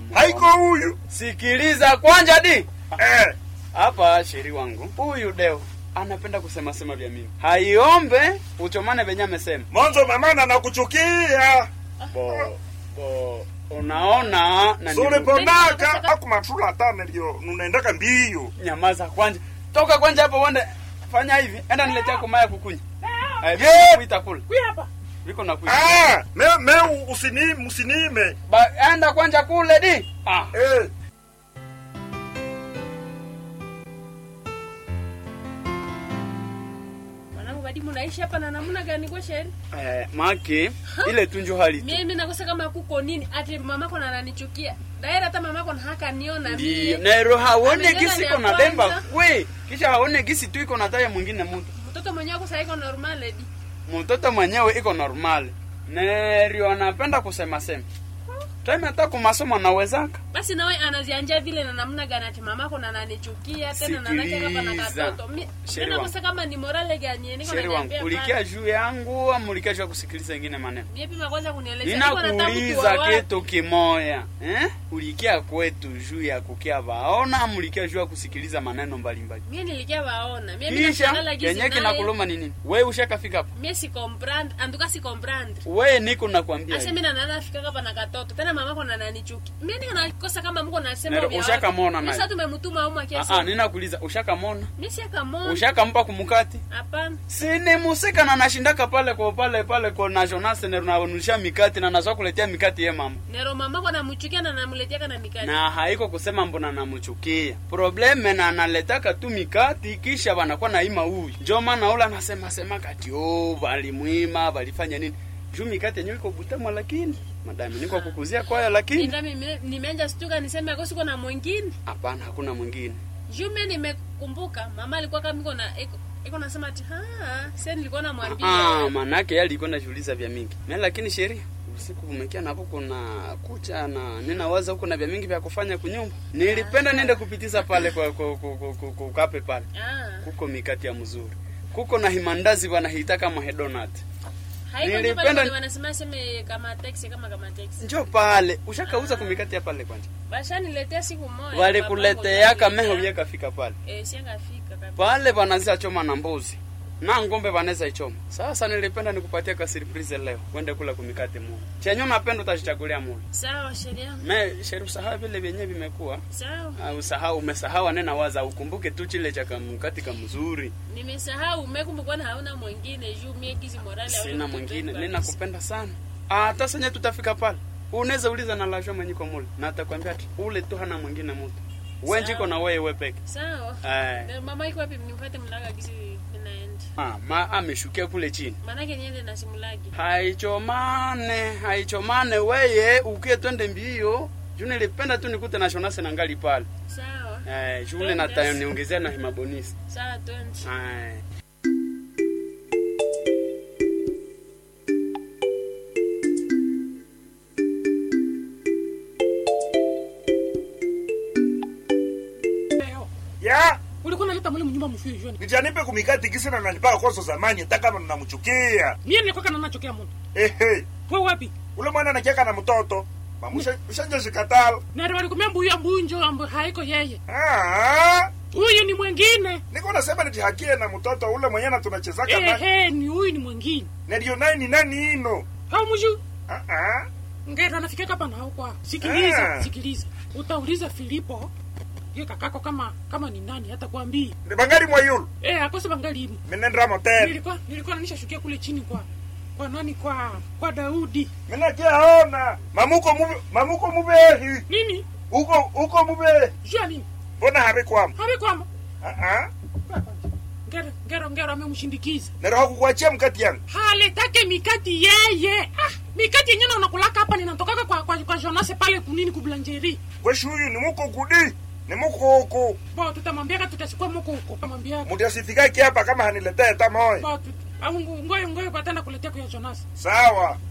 Mungu haiko wangu. huyu sikiliza kwanja di eh. hapa sheri wangu huyu deo anapenda kusema sema vya mimi haiombe uchomane venye amesema mwanzo mamana nakuchukia bo bo unaona na ni- sulipondaka akumatula tane ndio nunaendaka mbio nyamaza kwanja toka kwanja hapo uende fanya hivi enda niletea kumaya kukunya Eh, viko kuita kula Kuya hapa. viko na kuita ah, me, me usini, usinime ba enda kwanja kule di ah eh. Mwanangu badi munaishi hapa na namna gani kwa sheri? eh, maki ile tunjo hali tu Mimi nakosa kama kuko nini ati mamako na ananichukia. Daira hata mamako na haka niona ndio mimi. nero haone Amejana gisi ni iko ya na bemba kwanza. kwe kisha haone gisi tu iko na taya mwingine mtu Mtoto mwenyewe kwa saiko normal edi. mtoto mwenyewe iko normal nerio anapenda kusema sema time hata kumasomo anawezaka Basi nawe anazianja vile na namna gani ati mamako na ananichukia tena na nake hapa na Sikiliza. katoto. Mimi Sheri nakosa kama ni morale gani niko sheri wangu naniambia. ulikia juu yangu ama ulikia juu ya kusikiliza ingine maneno Mimi pima kwanza kunielezea. Niko nataka ninakuuliza kuwa wapi. kitu kimoya eh? ulikia kwetu juu ya kukia vaona ama ulikia juu ya kusikiliza maneno mbalimbali Mimi nilikia waona. Mimi kisha nashangaa gizi yenye naye. kinakuluma ni nini we ushakafika hapo Mimi si comprendre, anduka si comprendre. we niko nakwambia Asa hivi. mimi na nana fika hapa na katoto. Tena mamako na ananichukia. Mimi niko nakosa kama mko nasema Nero, vya ushakamona watu. naye? Sasa tumemtuma huko Ah, ah, kiasi. ninakuuliza ushakamona Mimi si akamona. ushakampa kumukati Hapana. sini musika na nashindaka pale kwa pale pale kwa national center na wanusha mikati na nazwa kuletea mikati ye mama Nero mamako anamchukia na namletea na mikati. na haiko kusema mbona namuchukia probleme na analetaka tu mikati kisha wanakuwa naima huyu njo maana ula anasema sema kati oh walimwima walifanya nini juu mikati yenyewe iko butamwa lakini madami niko kukuzia kwaya lakini Ndio mimi nimeanza stuka niseme ako siko na mwingine. hapana hakuna mwingine Juu mimi nimekumbuka mama alikuwa kama iko na iko iko nasema ati ha, sasa nilikuwa namwambia. ah manake yeye alikuwa najiuliza vya mingi na lakini sheria usiku kumekia napo kuna kucha na ninawaza huko na vya mingi vya kufanya kunyumba nilipenda niende kupitiza pale kwa kwa kwa- kwa- kwa- kwa kape pale Ah. kuko mikati ya mzuri kuko na himandazi wanahita kama hedonat Haiko Nilipenda- nyumba wanasema seme kama taxi kama kama taxi. njo pale ushakauza kumikati ya pale kwanja Bashaniletea siku moja. walikuleteaka meho vyekafika pale Eh, siangafika kabisa. pale wanazia choma na mbuzi na ngombe wanaweza ichoma sasa nilipenda nikupatia ka surprise leo kwende kula kumikati mu chenye unapenda utachichagulia mule Sawa sheria. me sheru usahau vile vyenyewe vimekuwa Sawa. Ah, usahau umesahau anena waza ukumbuke tu chile cha kamkati kamzuri Nimesahau umekumbuka na hauna mwingine juu mie kizi morale sina mwingine ninakupenda sana hata senye tutafika pale unaweza uliza na lasho mwenye kwa mule na atakwambia ati ule tu hana mwingine mtu wenjiko na wewe we peke Sawa. eh Na Mama iko wapi mnipate mlaga kizi ninaenda. ah, ma ameshukia kule chini Manake niende na simulagi. haichomane haichomane weye ukie twende mbio juu nilipenda tu nikute na shonase na ngali pale Sawa. eh, shule na niongezea na himabonisi Sawa twende. eh. Leo. ya Ulikuwa unaleta mule mnyumba mfio jioni. nijanipe kumikati kisina nanipaka kwanza zamani hata kama namchukia Mie nilikuwa kana nachokea mtu. ehe Wewe wapi? ule mwana anakiaka na mtoto mamusha ushanja shikatala Na walikumia mbuyu mbuyu njo ambayo haiko yeye. ah Huyu ni mwingine. niko nasema nitihakie na mtoto ule mwenye na tunachezaka na Ehe, ni huyu ni mwingine. ndio nani ni nani ino Haumuju. ah ah Ngera anafika hapa na huko. Sikiliza, Ah. sikiliza. Utauliza Filipo. Ye kakako kama kama ni nani hata kuambia. ni bangari mwa yulu Eh, akose bangali imu. minendra motel Nilikuwa nilikuwa nanisha kule chini kwa kwa nani kwa kwa Daudi. minakiaona mamuko mube mamuko mubehi Nini? uko uko mubehi Jua nini? mbona habikwama Habe kwama. ah ah Ngero ngero ngero amemshindikiza. nero kukuachia mkati yangu Haletake mikati yeye. Ah, mikati yenyewe unakulaka hapa ninatokaka kwa kwa, kwa Jonas pale kunini kublanjeri. kweshi huyu ni muko kudi ni muko huku Bo tutamwambia kama tutachukua mko huko. Tutamwambia. muti asifikaki hapa kama haniletee hata moya Bo tut- au ngo- ngoyo ngoyo patana kuletea kwa Jonas. sawa